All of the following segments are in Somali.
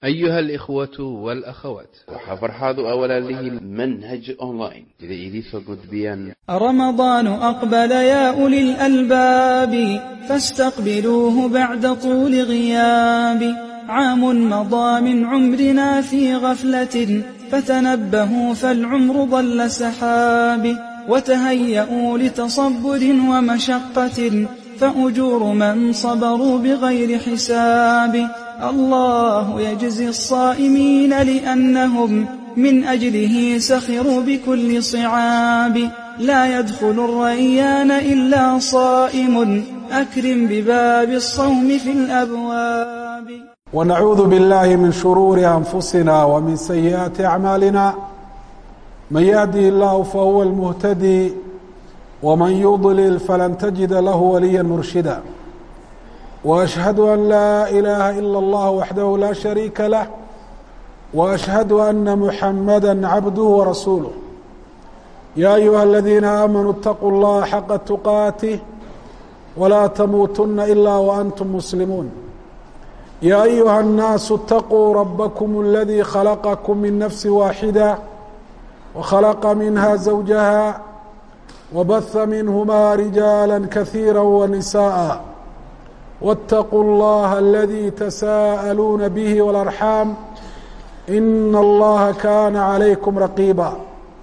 أيها الإخوة والأخوات waxaa farxaadu awalaan lihiin manhaj online sida idiinsoo gudbiyaan رمضان أقبل يا أولي الألباب فاستقبلوه بعد طول غياب عام مضى من عمرنا في غفلة فتنبهوا فالعمر ضل سحاب وتهيئوا لتصبر ومشقة فأجور من صبروا بغير حساب الله يجزي الصائمين لأنهم من أجله سخروا بكل صعاب لا يدخل الريان إلا صائم أكرم بباب الصوم في الأبواب ونعوذ بالله من شرور أنفسنا ومن سيئات أعمالنا من يهده الله فهو المهتدي ومن يضلل فلن تجد له وليا مرشدا وأشهد أن لا إله إلا الله وحده لا شريك له وأشهد أن محمدا عبده ورسوله يا أيها الذين آمنوا اتقوا الله حق تقاته ولا تموتن إلا وأنتم مسلمون يا أيها الناس اتقوا ربكم الذي خلقكم من نفس واحدة وخلق منها زوجها وبث منهما رجالا كثيرا ونساء واتقوا الله الذي تساءلون به والأرحام إن الله كان عليكم رقيبا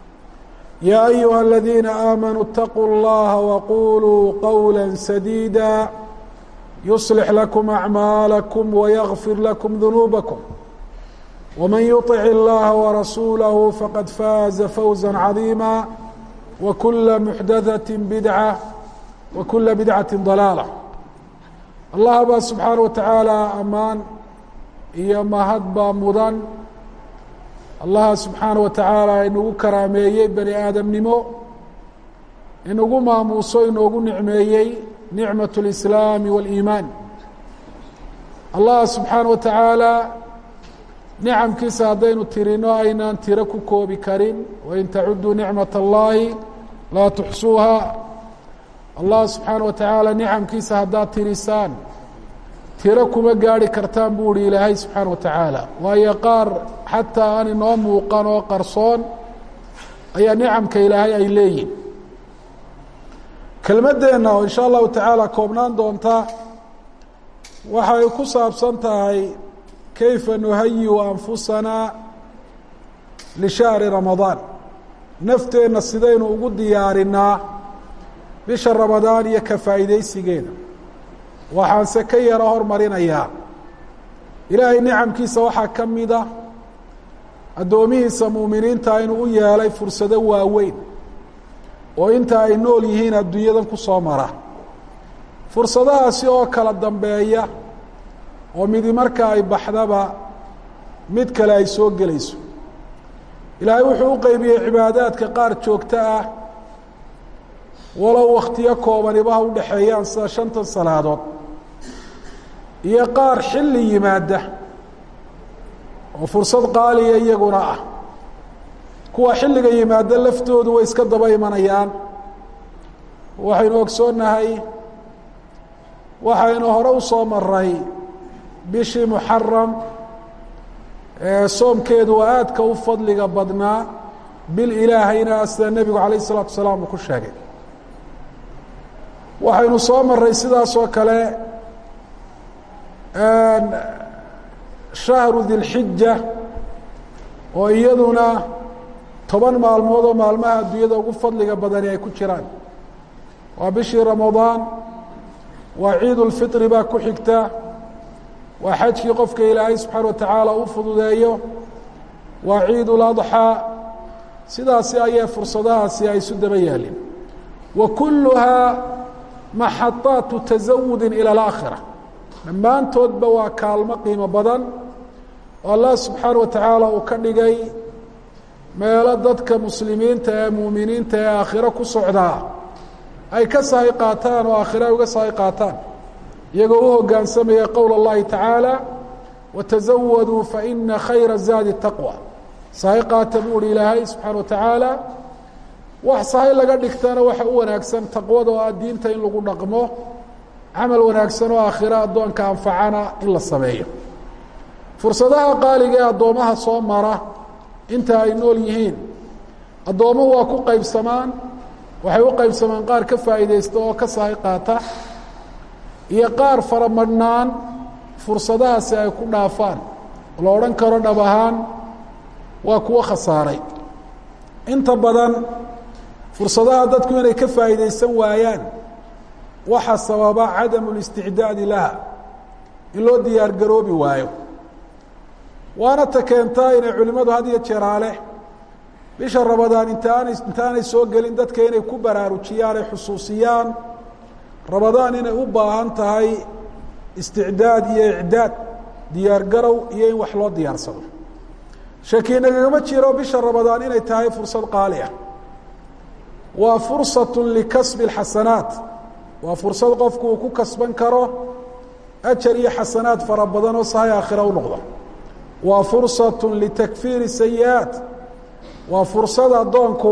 يا أيها الذين آمنوا اتقوا الله وقولوا قولا سديدا يصلح لكم أعمالكم ويغفر لكم ذنوبكم ومن يطع الله ورسوله فقد فاز فوزا عظيما وكل محدثة بدعة وكل بدعة ضلالة allah baa subxaana wa tacaala ammaan iyo mahad baa mudan allaha subxaana wa tacaala inagu karaameeyey bani aadamnimo inagu maamuuso inoogu nicmeeyey nicmat اlislaami wاliimaan allah subxaana wa tacaala nicamkiisa haddaynu tirino aynaan tiro ku koobi karin wain tacuduu nicmat اllahi laa tuxsuuha allah subxaana wa tacaala nicamkiisa haddaad tirisaan tiro kuma gaarhi kartaan buu uhi ilaahay subxaana wa tacaala waayo qaar xataa aan inoo muuqan oo qarsoon ayaa nicamka ilaahay ay leeyihin kelmaddeenna oo insha allahu tacaala koobnaan doonta waxay ku saabsan tahay kayfa nuhayiu anfusanaa lishahri ramadaan nafteenna sidaynu ugu diyaarinaa bisha ramadaan iyo ka faa'iidaysigeeda waxaanse ka yaro hormarinayaa ilaahay nicamkiisa waxaa ka mida addoomihiisa muuminiinta inuu u yeelay fursado waaweyn oo inta ay nool yihiin adduunyadan ku soo mara fursadahaasi oo kala dambeeya oo midi marka ay baxdaba mid kale ay soo gelayso ilaahay wuxuu u qeybiyey cibaadaadka qaar joogto ah walow wakhtiyo koobanibaha u dhexeeyaan sida shantan salaadood iyo qaar xilli yimaada oo fursad qaaliya iyaguna ah kuwa xilliga yimaada laftoodu way iska daba imanayaan waxaynu ogsoonnahay waxaynu hore u soo maray bishii muxaram ee soomkeedu waa aadka u fadliga badnaa bil ilaahayna sida nebigu calayh isalaatu wasalaam uu ku sheegay waxaynu soo maray sidaas oo kale shahru dilxija oo iyaduna toban maalmood oo maalmaha adduunyada ugu fadliga badani ay ku jiraan waa bishii ramadaan waa ciid ulfitri baa ku xigta waa xajkii qofka ilaahay subxaana wa tacaala u fududeeyo waa ciid uladxaa sidaasi ayay fursadahaasi ay isu daba yaalin wa kulluhaa maxadaatu tasawudin ila alaakhira dhammaantoodba waa kaalmo qiimo badan oo allah subxaana wa tacaala uu ka dhigay meelo dadka muslimiinta ee muuminiinta ee aakhiro ku socdaa ay ka sahay qaataan oo aakhiro ay uga sahay qaataan iyagoo u hoggaansamaya qowl اllahi tacaala watazawaduu faina khayra zaadi taqwa sahay qaata buu uhi ilaahay subxaana wa tacaala wax sahay laga dhigtana waxa u wanaagsan taqwada oo ah diinta in lagu dhaqmo camal wanaagsan oo aakhiro addoonka anfacana in la sameeyo fursadaha qaaliga ee addoomaha soo mara inta ay nool yihiin addoommo waa ku qaybsamaan waxay u qaybsamaan qaar ka faa'iidaysta oo ka sahay qaata iyo qaar faramadhnaan fursadahaasi ay ku dhaafaan la odhan karo dhab ahaan waa kuwo khasaaray inta badan fursadaha dadku inay ka faa'iidaysan waayaan waxaa sababa cadamu listicdaadi laha in loo diyaar garoobi waayo waana ta keentaa inay culimmadu had iyo jeeraale bisha rabadaan intaanay intaanay soo gelin dadka inay ku baraarujiyaan ay xusuusiyaan rabadaan inay u baahan tahay isticdaad iyo icdaad diyaar garow iyo in wax loo diyaarsado shaki nagagama jiro bisha rabadaan inay tahay fursad qaali ah waa fursatu likasbi اxasanaat waa fursad qofku uu ku kasban karo ajar iyo xasanaad fara badan oo sahay aakhira u noqda waa fursatu litakfiiri sayi-aat waa fursad addoonku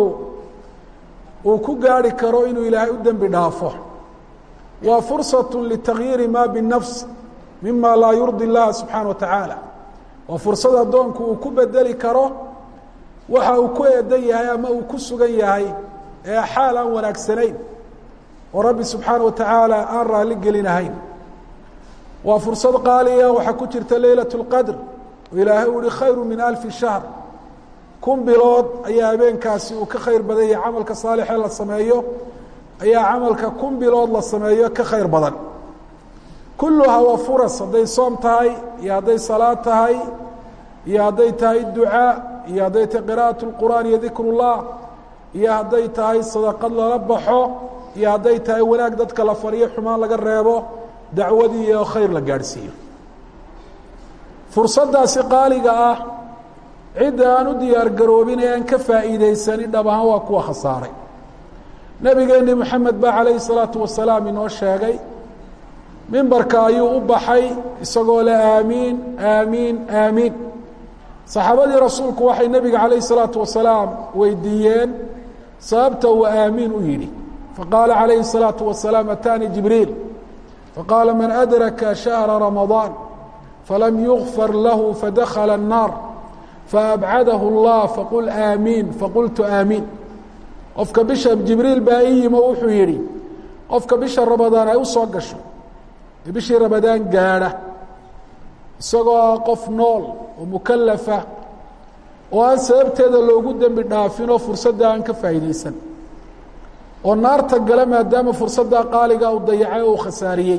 uu ku gaarhi karo inuu ilaahay u dembi dhaafo waa fursatu litakyiiri ma binafs mima laa yurdi اllaha subxaana wa tacaala waa fursad addoonku uu ku bedeli karo waxa uu ku eedan yahay ama uu ku sugan yahay ee xaal aan wanaagsanayn oo rabbi subxaana wa tacaala aan raalli gelinahayn waa fursad qaaliya waxaa ku jirta leylaة اlqadr oo ilaahay uu hi khayru min alfi shahr kun bilood ayaa habeenkaasi uu ka khayr badan yahay camalka saalixee la sameeyo ayaa camalka kun bilood la sameeyo ka khayr badan kulluhaa waa furas hadday soom tahay iyo hadday salaad tahay iyo hadday tahay ducaa iyo hadday tahay qira'aة اlqur'aan iyo dikr اllah iyo hadday tahay sadaqad lala baxo iyo hadday tahay wanaag dadka la fariyo xumaan laga reebo dacwadii iyo khayr la gaadhsiiyo fursaddaasi qaaliga ah cidda aan u diyaar garoobin ee aan ka faa'iidaysanin dhab ahaan waa kuwa khasaaray nebigeenni moxamed baa calayhi salaatu wasalaam inoo sheegay mimbarka ayuu u baxay isagoo le aamiin aamiin aamiin saxaabadii rasuulku waxay nebiga calayhi salaatu wasalaam weydiiyeen sababta uu aamiin u yidhi faqaala calayhi الsalaatu wasalaam ataanii jibriil faqaala man adraka shahra ramadaan falam yugfar lahu fadakala الnaar faabcadahu اllah faqul aamiin faqultu aamiin qofka bisha jibriil baa ii yimo wuxuu yidhi qofka bisha ramadaan ay u soo gasho ee bishii ramadaan gaadha isagoo qof nool oo mukalafa oo aan sababteeda loogu dembi dhaafinoo fursadda aan ka faa'iidaysan oo naarta gala maadaama fursaddaa qaaliga uu dayacay oo uu khasaariyey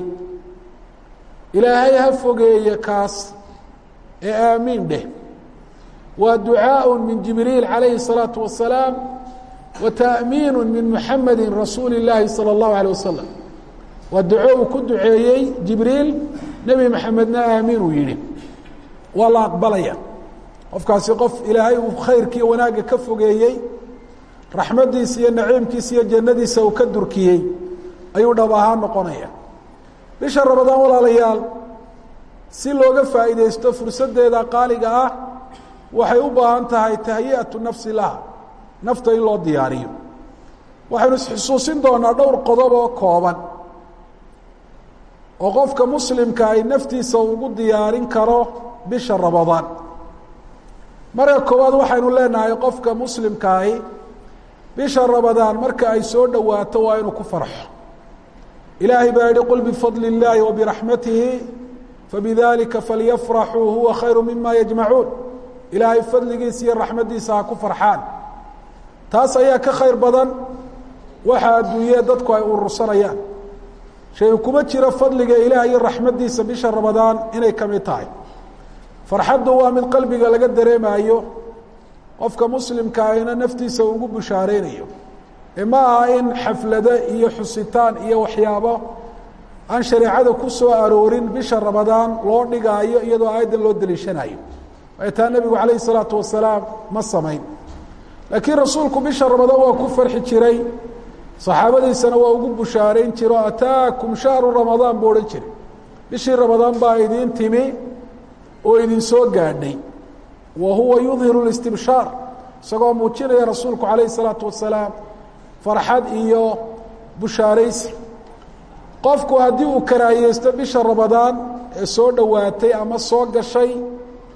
ilaahay ha fogeeye kaas ee aamiin dheh waa ducaaء min jibriil calayhi الsalaaةu wasalaam wa ta'miin min muxamedi rasuuli اllaahi salى اllahu alيه wasalam waa duco uu ku duceeyey jibriil nebi maxamedna aamiin uu yihi waa la aqbalaya qofkaasi qof ilaahay uu khayrkiiyo wanaagga ka fogeeyey raxmaddiisa iyo naciimkiisa iyo jannadiisa uu ka durkiyey ayuu dhab ahaan noqonaya bisha ramadaan walaalayaal si looga faa'iidaysto fursaddeeda qaaliga ah waxay u baahan tahay tahyi'atu nafsi laha nafta in loo diyaariyo waxaynu isxusuusin doonaa dhowr qodob oo kooban oo qofka muslimka ay naftiisa ugu diyaarin karo bisha ramadaan marka koowaad waxaynu leenahay qofka muslimkaahi bisha ramadaan marka ay soo dhowaato waa inuu ku farxo ilaahay baa yihi qul bifadli اllaahi wa biraxmatihi fabidalika falyafraxuu huwa khayru mima yajmacuun ilaahay fadligiisa iyo raxmaddiisa ha ku farxaan taas ayaa ka khayr badan waxa adduunyee dadku ay urursanayaan shay kuma jiro fadliga ilaah iyo raxmaddiisa bisha ramadaan inay ka mid tahay farxaddu waa mid qalbiga laga dareemaayo qofka muslimka ahina naftiisa ugu bushaareynayo ee ma aha in xaflado iyo xusitaan iyo waxyaabo aan shareecada ku soo aroorin bisha ramadaan loo dhigaayo iyadoo aayaddan loo daliishanayo ay taa nebigu calayhi salaatu wasalaam ma samayn laakiin rasuulku bisha ramadaan waa ku farxi jiray saxaabadiisana waa ugu bushaarayn jiro ataakum shahru ramadaan buu odhan jiray bishii ramadaan baa idiin timi oo idin soo gaadhay wa huwa yudhiru اlistibshaar isagoo muujinaya rasuulku calayhi الsalaatu wasalaam farxad iyo bushaaraysi qofku haddii uu karaahiyeysto bisha ramadaan ee soo dhowaatay ama soo gashay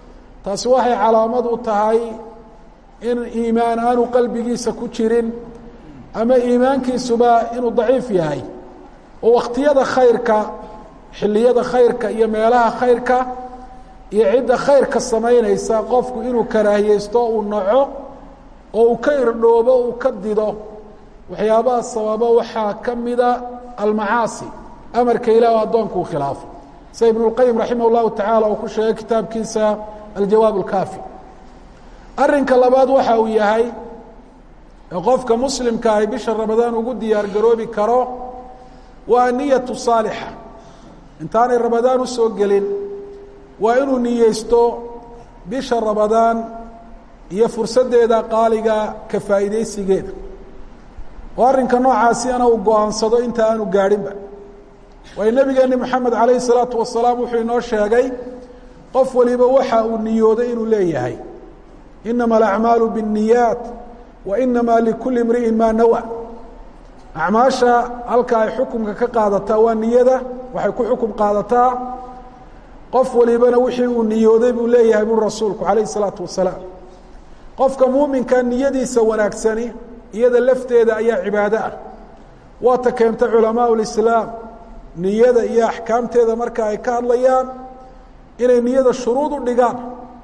taasi waxay calaamad u tahay in iimaan aanu qalbigiisa ku jirin ama iimaankiisuba inuu daciif yahay oo wakhtiyada khayrka xilliyada khayrka iyo meelaha khayrka iyo cidda khayrka samaynaysa qofku inuu karaahiyeysto uu naco oo uu ka irdhoobo uu ka dido waxyaabaha sababa waxaa ka mida almacaasi amarka ilaah o addoonku uu khilaafo sida ibn اlqayim raximah اllahu tacaala uu ku sheegay kitaabkiisa aljawaab اlkaafi arrinka labaad waxa uu yahay ee qofka muslimka ahi bisha ramadaan ugu diyaar garoobi karo waa niyatu saalixa intaanay ramadaan usoo gelin waa inuu niyeysto bisha ramadaan iyo fursaddeeda qaaliga ka faa'iidaysigeeda oo arrinka noocaasina uu go-aansado inta aanu gaadhinba waayo nebigeeni moxamed calayhi salaatu wasalaam wuxuu inoo sheegay qof waliba waxa uu niyooday inuu leeyahay inama alacmaalu biاnniyaat wa inama likulli imri'in maa nawa acmaasha halka ay xukumka ka qaadataa waa niyada waxay ku xukum qaadataa qof walibana wixii uu niyooday buu leeyahay buri rasuulku calayhi salaatu wasalaam qofka muuminka niyadiisa wanaagsani iyada lafteeda ayaa cibaado ah waata keenta culamaau lislaam niyada iyo axkaamteeda marka ay ka hadlayaan inay niyada shuruud u dhigaan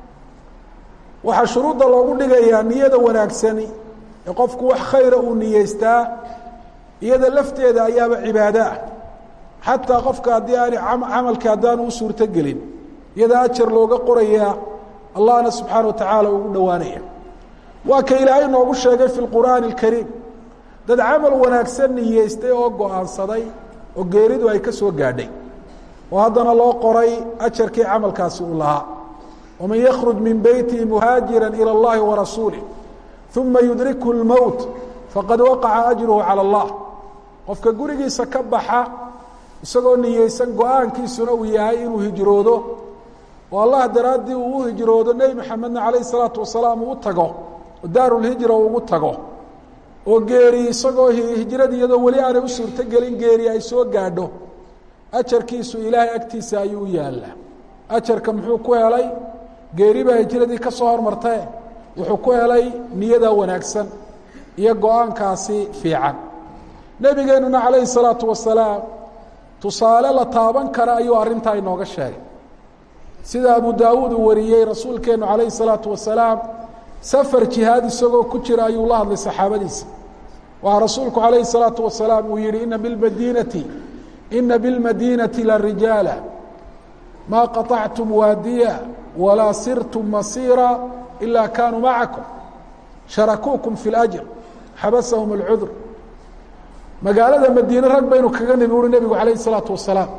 waxaa shuruudda loogu dhigayaa niyada wanaagsani ee qofku wax khayra uu niyeystaa iyada lafteeda ayaaba cibaado ah xataa qofka haddii aani camalkii haddaanu u suurto gelin iyada ajar looga qorayaa allahna subxaana wa tacaala ugu dhowaanaya waa ka ilaahay noogu sheegay fi lqur'aani alkariim dad camal wanaagsan niyeystay oo go-aansaday oo geeridu ay ka soo gaadhay oo haddana loo qoray ajarkii camalkaasi uu lahaa waman yakruj min beytihi muhaajira ilى اllahi warasuulih uma yudrikhu اlmowt faqad waqaca ajruhu calى اllah qofka gurigiisa ka baxa isagoo niyeysan go-aankiisuna uu yahay inuu hijroodo oo allah daraaddii uu u hijroodo nebi maxamedna calayh الsalaatu wasalaam uu u tago oo daarulhijra ugu tago oo geeri isagoo hijradii iyadoo weli aanay u suurto gelin geeri ay soo gaadho ajarkiisu ilaahay agtiisa ayuu u yaallaa ajarka muxuu ku helay geeri baa hijradii ka soo hormartae wuxuu ku helay niyada wanaagsan iyo go-aankaasi fiican nebigeenuna calayhi salaatu wasalaam tusaale la taaban kara ayuu arrintaa inooga sheegay sida abu daawuud uu wariyey rasuulkeenu calayhi salaatu wasalaam safar jihaad isagoo ku jira ayuu la hadlay saxaabadiisa waxaa rasuulku calayhi salaatu wasalaam uu yihi ina bilmadiinati ina bilmadiinati la rijaala maa qaطactum waadiya walaa sirtum masiira ilaa kaanuu macakum sharakuukum fi اlأjr xabasahum اlcudur magaalada madiine rag baynu kaga nimi uri nebigu calayhi الsalaatu wasalaam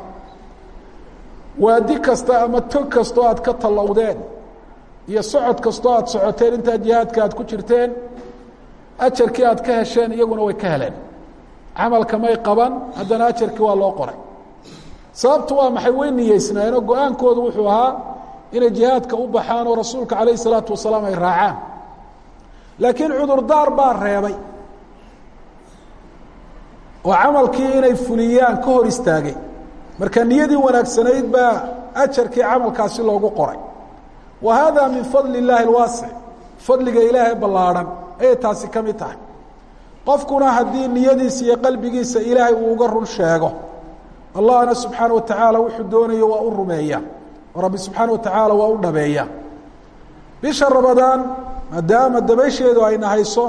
waadi kasta ama tog kastoo aad ka tallowdeen iyo socod kastoo aad socoteen intaa jihaadka aad ku jirteen ajarkii aad ka hesheen iyaguna way ka heleen camalka may qaban haddana ajarkii waa loo qoray sababtu waa maxay way niyeysnaayeenoo go-aankoodu wuxuu ahaa inay jihaadka u baxaan oo rasuulka calayh isalaatu wasalaam ay raacaan laakiin cudurdaar baa reebay oo camalkii inay fuliyaan ka hor istaagay marka niyadii wanaagsanayd baa ajarkii camalkaasi loogu qoray wa hada min fadli اllaahi اlwaasic fadliga ilaahay ballaadhan ayay taasi ka mid tahay qofkuna haddii niyadiisa iyo qalbigiisa ilaahay uu uga run sheego allahna subxaana wa tacaala wuxuu doonayo waa u rumeeya oo rabbi subxaana wa tacaala waa u dhabeeya bisha ramadaan maadaama dabaysheedu ayna hayso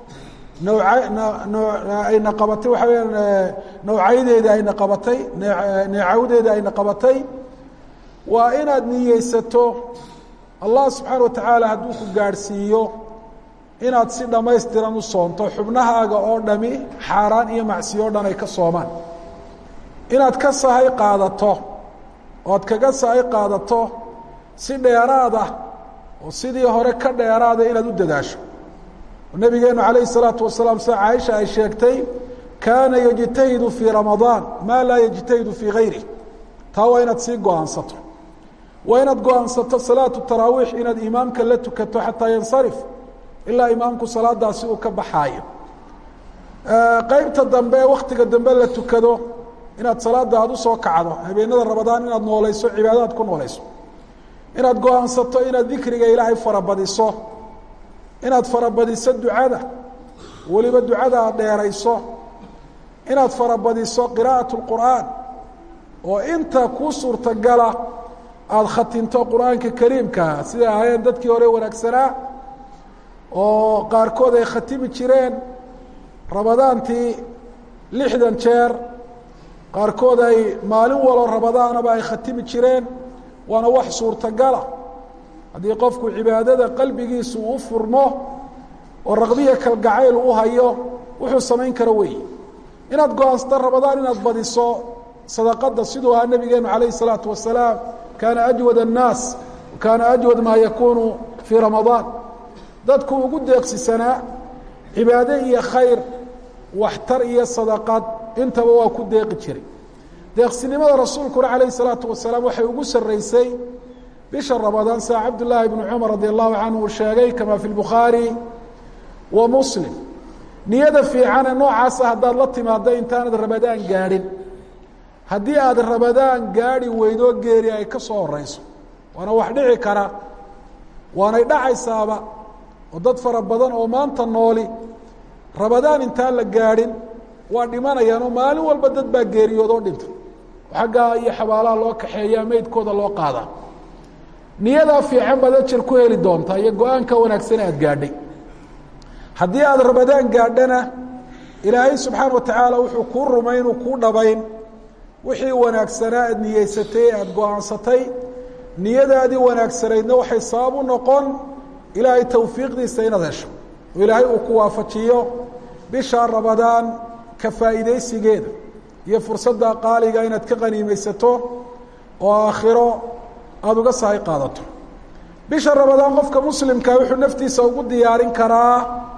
nawca ayna qabatay waxa weya nawcaydeeda ayna qabatay neecawdeeda ayna qabatay waa inaad niyeysato allah subxaana wa tacaala hadduu ku gaadhsiiyo inaad si dhammaystiran u soonto xubnahaaga oo dhami xaaraan iyo macsiyo o dhan ay ka soomaan inaad ka sahay qaadato oad kaga sahay qaadato si dheeraad ah oo sidii hore ka dheeraada inaad u dadaasho nabigeenu calayhi الsalaatu wasalaam sida caaisha ay sheegtay kaana yajtahidu fii ramadaan maa laa yajtahidu fii gayrih taa waa inaad sii go-aansato waa inaad go-aansato salaatu taraawiix inaad imaamka la tukato xataa yansarif ilaa imaamku salaadaasi uu ka baxaayo qeybta dambe ee waktiga dambe la tukado inaad salaada aada usoo kacdo habeenada ramadaan inaad nooleyso cibaadadaad ku nooleyso inaad go-aansato inaad dikriga ilaahay farabadiso inaad farabadiso ducada weliba ducada aad dheerayso inaad farabadiso qiraa'at اlqur'aan oo inta kuu suurtagala aada khatinto qur-aanka kariimkaa sida ahaayeen dadkii hore wanaagsanaa oo qaarkood ay khatimi jireen rabadaantii lixdan jeer qaarkood ay maalin walo rabadaanaba ay khatimi jireen waana wax suurtagala haddii qofku cibaadada qalbigiisu u furmo oo raqbiya kalgacayl u hayo wuxuu samayn karo weeye inaad go-aansato rabadaan inaad badiso sadaqada siduu ahaa nabigeenu calayh الsalaatu wasalaam kaana ajwad الnaas kaana ajwad maa yakunu fii ramadaan dadku ugu deeqsisanaa cibaade iyo khayr waxtar iyo sadaqad intaba waa ku deeqi jiray deeqsinimada rasuulkuna calayh الsalaatu wasalaam waxay ugu saraysay bisha ramadaan sida cabdالlahi bnu cumar radi allahu canhu uu sheegay kama fi lbukhaari wa muslim niyada fiicane noocaasa haddaad la timaado intaanad rabadaan gaadhin haddii aad rabadaan gaadhi weydo geeri ay ka soo horeyso waana wax dhici kara waanay dhacaysaaba oo dad fara badan oo maanta nooli rabadaan intaan la gaadhin waa dhimanayaan oo maalin walba dad baa geeriyoodoo dhinta xaggaa iyo xabaalaha loo kaxeeyaa meydkooda loo qaadaa niyadaa fiican baad ajar ku heli doontaa iyo go-aanka wanaagsan aad gaadhay haddii aad rabadaan gaadhana ilaahay subxaana watacaala wuxuu kuu rumay inuu kuu dhabayn wixii wanaagsanaa aad niyeysatay aada go-aansatay niyadaadii wanaagsanaydna waxay sabab u noqon ilaahay tawfiiqdiisa inaad hesho oo ilaahay uu ku waafajiyo bisha rabadaan ka faa'iidaysigeeda iyo fursadda qaaliga inaad ka qaniimaysato oo aakhiro aada uga sahay qaadato bisha rabadaan qofka muslimka wuxuu naftiisa ugu diyaarin karaa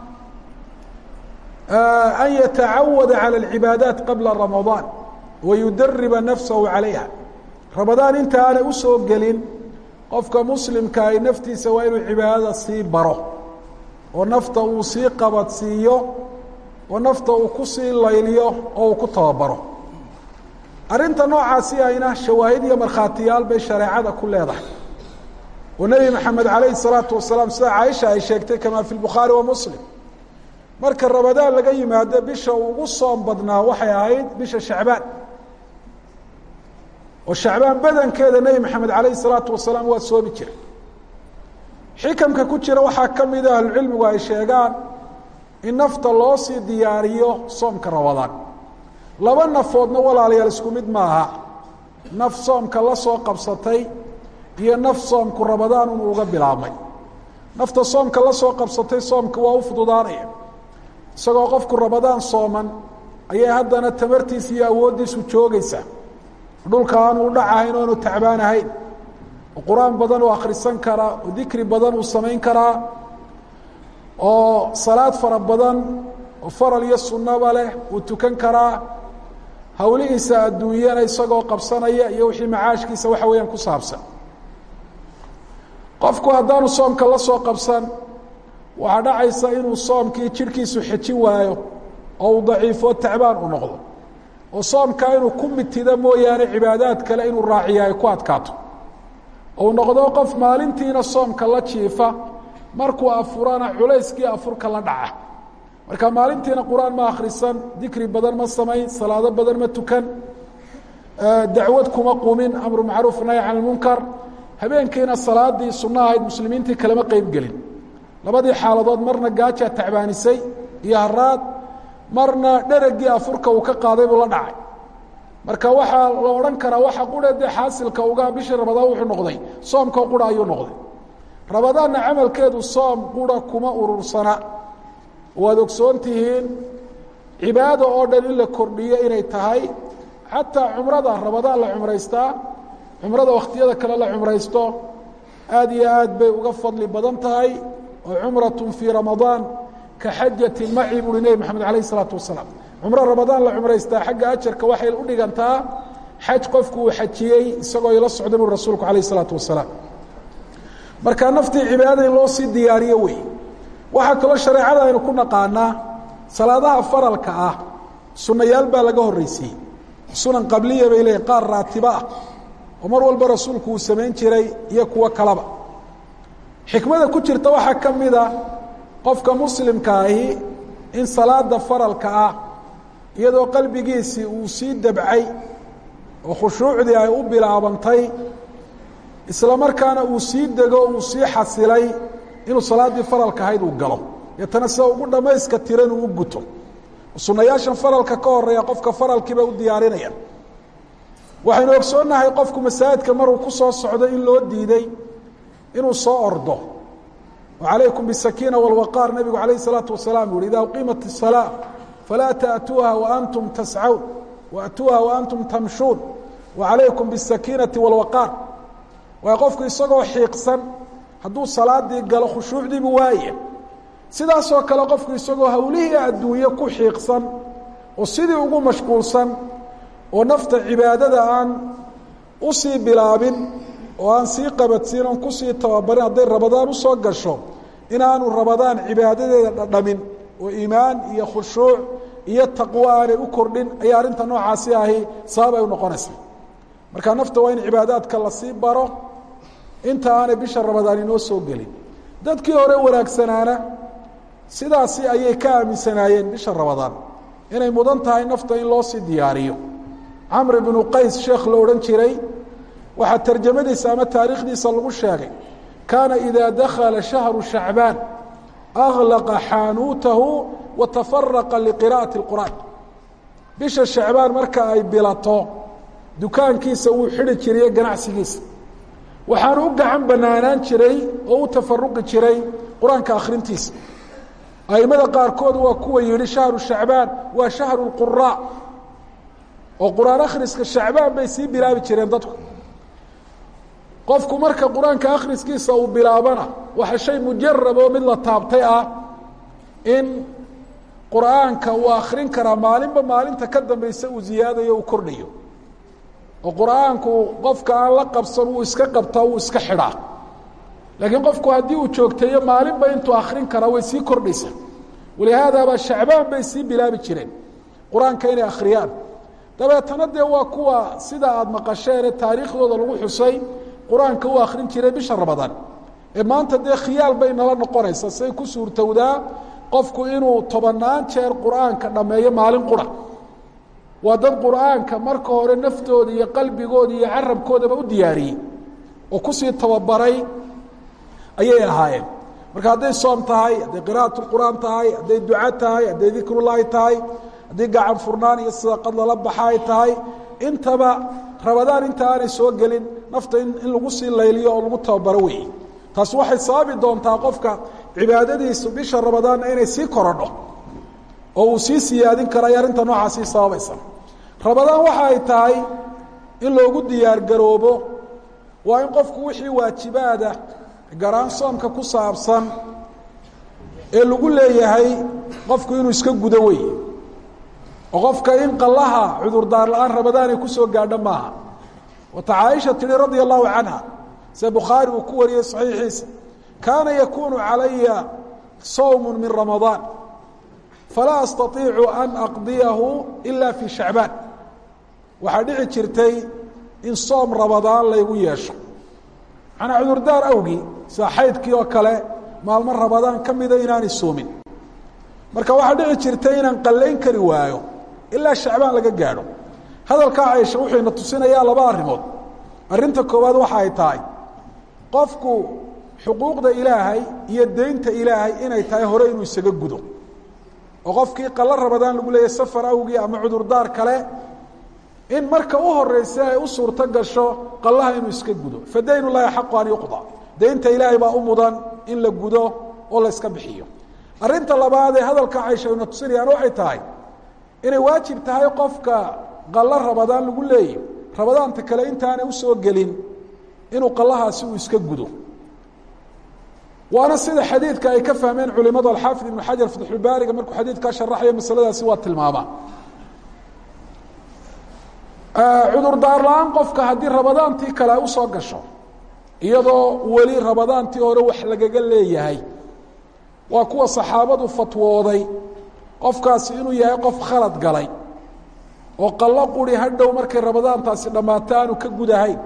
an yatacawada calى اlcibaadaat qabla ramadaan wayudariba nafsahu calayha rabadaan inta aanay usoo gelin qofka muslimka ay naftiisa waa inuu cibaadada sii baro oo nafta uu sii qabadsiiyo oo nafta uu ku sii layliyo oo uu ku tababaro arrinta noocaasi ayna shawaahid iyo markhaatiyaal bay shareecada ku leedahay oo nebi maxamed calayhi الsalaatu wasalaam sida caaisha ay sheegtay kama fi lbukhaari wa muslim marka rabadaan laga yimaado bisha ugu soom badnaa waxay ahayd bisha shacbaan oo shacbaan badankeeda nebi maxamed calayhi الsalaatu wasalaam waa soomi jiray xikamka ku jira waxaa ka mida ahlucilmigu ay sheegaan in nafta loo sii diyaariyo soomka rabadaan laba nafoodna walaalayaal isku mid maaha naf soomka la soo qabsatay iyo naf soomku rabadaan unu uga bilaabmay nafta soomka la soo qabsatay soomka waa u fududaanaya isagoo qofku rabadaan sooman ayay haddana tamartiisa iyo awooddiisu joogaysa dhulka aanu u dhacahayn oanu tacbaan ahayn oo qur-aan badan uu akhrisan karaa oo dikri badan uu samayn karaa oo salaad fara badan oo faral iyo sunnaba leh uu tukan karaa hawlihiisa adduunyana isagoo qabsanaya iyo wixii macaashkiisa waxa weeyaan ku saabsan qofku haddaanu soomka la soo qabsan waxaa dhacaysa inuu soomkii jidhkiisu xejin waayo oo uu daciifo tacbaan u noqdo oo soomka inuu ku mitido mooyaane cibaadaad kale inuu raaciya ay ku adkaato ou noqdo qof maalintiina soomka la jiifa markuu afurana culayskii afurka la dhaca marka maalintiina qur-aan ma akhrisan dikri badan ma samayn salaado badan ma tukan dacwad kuma qumin amru macruuf nahy can lmunkar habeenkiina salaadii sunno ahayd muslimiintii kalema qeyb gelin labadii xaaladood marna gaajaa tacbaanisay iyo haraad marna dheragii afurka uu ka qaaday buu la dhacay marka waxaa la odhan karaa waxa qura dee xaasilka uga bishii rabadaan wuxuu noqday soomkao qura ayuu noqday rabadaanna camalkeedu soom qura kuma urursana waad ogsoon tihiin cibaado oo dhan in la kordhiyo inay tahay xataa cumrada rabadaan la cumraystaa cumrada wakhtiyada kale la cumraysto aad iyo aad bay uga fadli badan tahay oo cumratun fii ramadaan ka xajati maci buuhi nebi maxamed alayh isalaatu wasalaam cumro rabadaan la cumraystaa xagga ajarka waxay u dhigantaa xaj qofku uu xajiyey isagoo ila socda bui rasuulku alayh isalaatu wasalaam marka naftii cibaadada in loo sii diyaariyo wey waxaa kaloo shareecada aynu ku naqaanaa salaadaha faralka ah sunayaal baa laga horreysiiyey sunan qabliya bay leeyihin qaar raatibo ah oo mar walba rasuulku uu samayn jiray iyo kuwo kaleba xikmada ku jirta waxaa ka mid a qofka muslimka ahi in salaada faralka ah iyadoo qalbigiisii uu sii dabcay oo khushuucdii ay u bilaabantay isla markaana uu sii dego uu sii xasilay inuu salaaddii faralka ahayd uu galo deetana sida ugu dhammayska tiran uu u guto sunnayaashan faralka ka horeeya qofka faralkiiba u diyaarinaya waxaynu ogsoonnahay qofku masaajidka maruu ku soo socdo in loo diiday inuu soo ordo وعalaykum bالsakiina والwaqاar nebigu alayه الsalaaةu wasalaam yuhi ida uqiimat الصalاة falaa taأtuuha وantum tascawn وأtuuha وantum tamshuun وعalaykum bالsakiinaةi والwaqاar waay qofku isagoo xiiqsan hadduu salaadii galo khushuucdiibu waaye sidaasoo kale qofku isagoo hawlihii adduunye ku xiiqsan oo sidii ugu mashquulsan oo nafta cibaadada aan usii bilaabin oo aan sii qabadsiin oon kusii tababarin hadday rabadaan usoo gasho inaanu rabadaan cibaadadeeda dhadhamin oo iimaan iyo khushuuc iyo taqwo aanay u kordhin ayaa arrinta noocaasi ahi sabab ay u noqonaysaa marka nafta waa in cibaadaadka lasii baro inta aanay bisha rabadaan inoo soo gelin dadkii hore wanaagsanaana sidaasi ayay ka aaminsanaayeen bisha rabadaan inay mudan tahay nafta in loo sii diyaariyo camr bnu qays sheekh la odhan jiray waxaa tarjamadiisa ama taariikhdiisa lagu sheegay kaana idaa dakala shahru shacbaan aklaqa xaanuutahu wa tafaraqa liqira'ati اlqur'aan bisha shacbaan marka ay bilato dukaankiisa wuu xidhi jiriye ganacsigiisa waxaanu u gacan banaanaan jiray oo u tafaruqi jiray qur-aanka akhrintiisa aimada qaarkood waa kuwa yihi shahru shacbaan waa shahru اlquraa oo qur-aan akhriska shacbaan bay sii bilaabi jireen dadku qofku marka qur-aanka akhriskiisa uu bilaabana waxa shay mujarab oo mid la taabtay ah in qur-aanka uu akrin karaa maalinba maalinta ka dambaysa uu ziyaadayo uu kordhayo oo qur-aanku qofka aan la qabsan wuu iska qabtaa wuu iska xidhaa laakiin qofku haddii uu joogteeyo maalinba intuu akrin karaa way sii kordhaysa walihaadaaba shacbaan bay sii bilaabi jireen qur-aanka inay akhriyaan dabeetana dee waa kuwa sida aada maqasheen ee taariikhdooda lagu xusay qur-aanka u akrin jiray bisha rabadaan ee maanta dee khiyaal bay nala noqonaysaa say ku suurtowdaa qofku inuu tobannaan jeer qur-aanka dhammeeyo maalin qura waa dad qur-aanka marka hore naftooda iyo qalbigooda iyo carabkoodaba u diyaariyey oo kusii tababaray ayay ahaayeen marka hadday soom tahay hadday qira'at qur'aan tahay hadday duca tahay hadday dikrullaahi tahay haddii gacan furnaan iyo sadaqad lala baxa ay tahay intaba rabadaan inta aanay soo gelin nafta in lagu sii layliyo oo lagu tababaro weeye taas waxay sababi doontaa qofka cibaadadiisu bisha rabadaanna inay sii korodho oo uu sii siyaadin karo ay arrinta noocaasii sababaysa rabadaan waxa ay tahay in loogu diyaar garoobo waa in qofku wixii waajibaada garaan soomka ku saabsan ee lagu leeyahay qofku inuu iska gudo weeye oo qofka in qallaha cudurdaar la-aan rabadaan ay kusoo gaadho maaha wata caaisha tihi radia allahu canha se bukhaari uu ku wariyey saxiixiisa kaana yakunu calaya sawm min ramadaan falaa astaiicu an aqdiyahu ila fi shacbaan waxaa dhici jirtay in soom rabadaan laygu yeesho manaa cudurdaar awgii sida xaydkii oo kale maalmo rabadaan ka mida inaanay soomin marka waxaa dhici jirtay inaan qallayn kari waayo ilaa shacbaan laga gaadho hadalkaa caysha wuxuu ina tusinayaa laba arrimood arrinta koowaad waxa ay tahay qofku xuquuqda ilaahay iyo deynta ilaahay inay tahay hore inuu isaga gudo oo qofkii qalla rabadaan lagu leeyahy safar awgii ama cudurdaar kale in marka u horeysa ay u suurto gasho qallaha inuu iska gudo fa dayn ullahi xaqu an yuqda deynta ilaahay baa u mudan in la gudo oo la iska bixiyo arrinta labaad ee hadalka caysha ina tusinayaan waxay tahay inay waajib tahay qofka qallo rabadaan lagu leeyahy rabadaanta kale intaanay usoo gelin inuu qallahaasi uu iska gudo waana sida xadiidka ay ka fahmeen culimadu alxaafid ibnu xajar fatxulbaariga markuu xadiidkaa sharaxayo masaladaasi waa tilmaamaa cudurdaar la-aan qofka haddii rabadaantii kale ay usoo gasho iyadoo weli rabadaantii hore wax lagaga leeyahay waa kuwa saxaabadu fatwooday qofkaasi inuu yahay qof khalad galay oo qallo quri hadhow markay rabadaantaasi dhammaato aanu ka gudahayn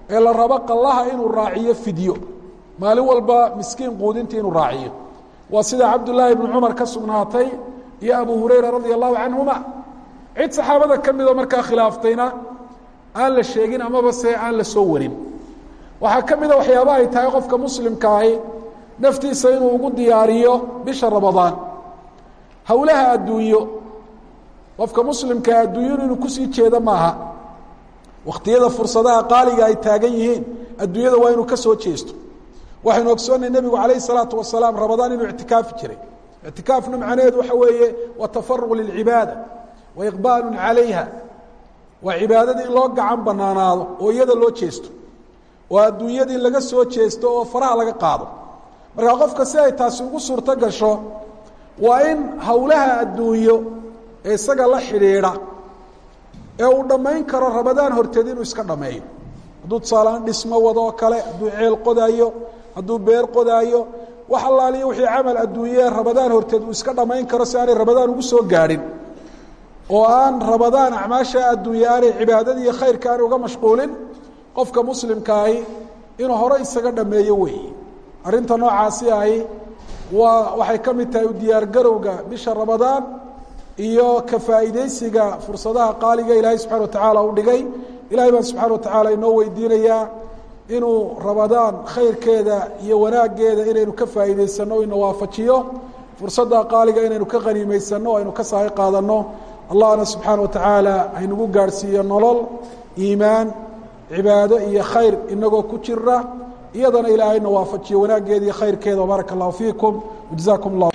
ee la rabo qallaha inuu raaciyo fidyo maalin walba miskiin quudintii inuu raaciyo waa sida cabdullaahi bnu cumar ka sugnaatay iyo abu hurayra radia allahu canhuma cid saxaabada ka midoo markaa khilaaftayna aan la sheegin amaba se aan la soo warin waxaa ka mida waxyaaba ay tahay qofka muslimkaahi naftiisa inuu ugu diyaariyo bisha ramadaan howlaha adduunyo qofka muslimkaa adduunyadu inuu kusii jeedo maaha wakhtiyada fursadaha qaaliga ay taagan yihiin adduunyada waa inuu ka soo jeesto waxaynu ogsoonnay nebigu calayh isalaatu wasalaam ramadaan inuu ictikaafi jiray ictikaafna macnaheedu waxa weeye waa tafaruq lilcibaada wa iqbaalu calayha waa cibaadadii in loo gacan banaanaado oo iyada loo jeesto oo adduunyadii laga soo jeesto oo faraha laga qaado markaa qofka si ay taasi ugu suurto gasho waa in howlaha adduunyo ee isaga la xidhiidha ee uu dhammayn karo ramadaan horteed inuu iska dhammeeyo hadduu tusaaleaan dhismo wado oo kale hadduu ceel qodaayo hadduu beer qodaayo wax allaaliyo wixii camal adduunyee ramadaan horteed uu iska dhammayn karo si aanay ramadaan ugu soo gaadhin oo aan ramadaan acmaasha adduunye aanay cibaadadii iyo khayrka aanay uga mashquulin qofka muslimkaahi inuu hore isaga dhammeeyo weeye arrinta noocaasi ahi waa waxay ka mid tahay u diyaargarowga bisha ramadaan iyo ka faa'iidaysiga fursadaha qaaliga ilaahay subxana watacaala u dhigay ilahay baan subxana watacaala inoo weydiinayaa inuu ramadaan khayrkeeda iyo wanaaggeeda inaynu ka faa'iidaysanno o ina waafajiyo fursadda qaaliga inaynu ka qaniimaysanno o aynu ka sahay qaadanno allahna subxaana watacaala haynagu gaadhsiiyo nolol iimaan cibaado iyo khayr inagoo ku jira iyadana ilaahayna waafajiyo wanaaggeeda iyo khayrkeeda baaraka allahu fiikum wajazaakum llah